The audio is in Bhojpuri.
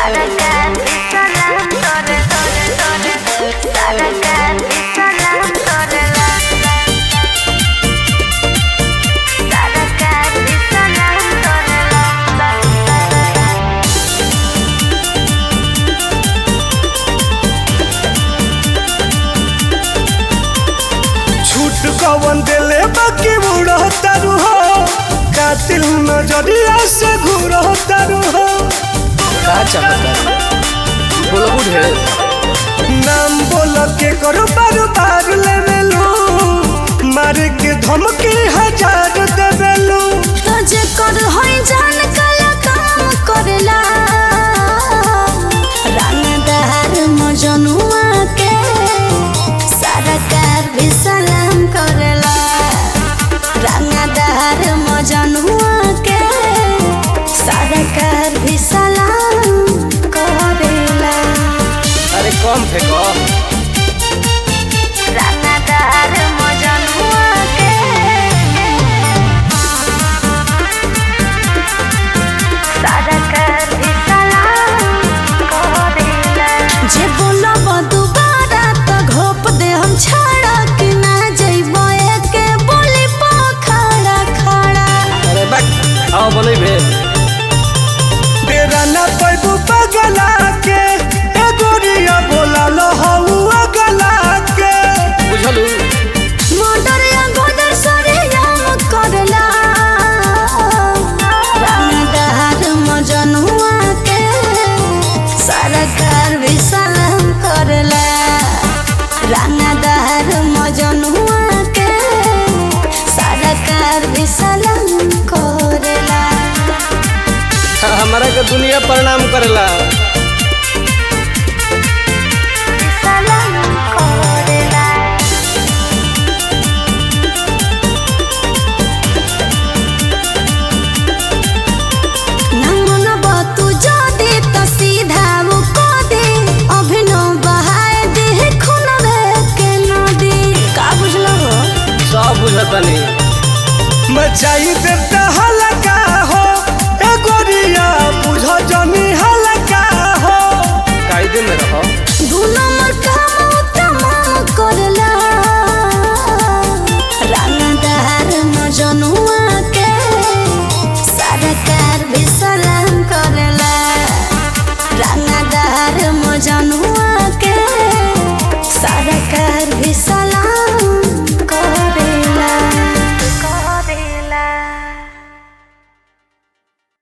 Sarakan salam tore tore tore Sarakan salam tore la Sarakan salam tore la छूट कवन देले बाकी बुढ़ो तारू हो कातिल नजरिया से घूरो तारू हो का चमत्कार बोलबू ढेर नाम बोल के करो बार बार लेवेलू मार के धमकी हजार देवेलू तुझे कर होई जान काला काम करला रंगदार मजनुआ के सरकार भी सलाम करला रंगदार मजनुआ के सरकार भी सलाम करेला अरे कम फेंको रंगदार मजनुआ के सरकार भी सलाम करेला जे बोलब दुबारा त घोप दे हम छाड़ा कि ना जइबो एके बोली पखड़ा खड़ा अरे बक आओ बोले भे डेरा ना पैबू पगला के ए गोरिया बोला लो हऊ अगला के बुझलू मोटर या गोदर सरे याम करला रंगदार मजनुआ के सरकार भी सलाम करला रंगदार मजनुआ के सरकार भी सलाम करला हमारा के दुनिया प्रणाम करेला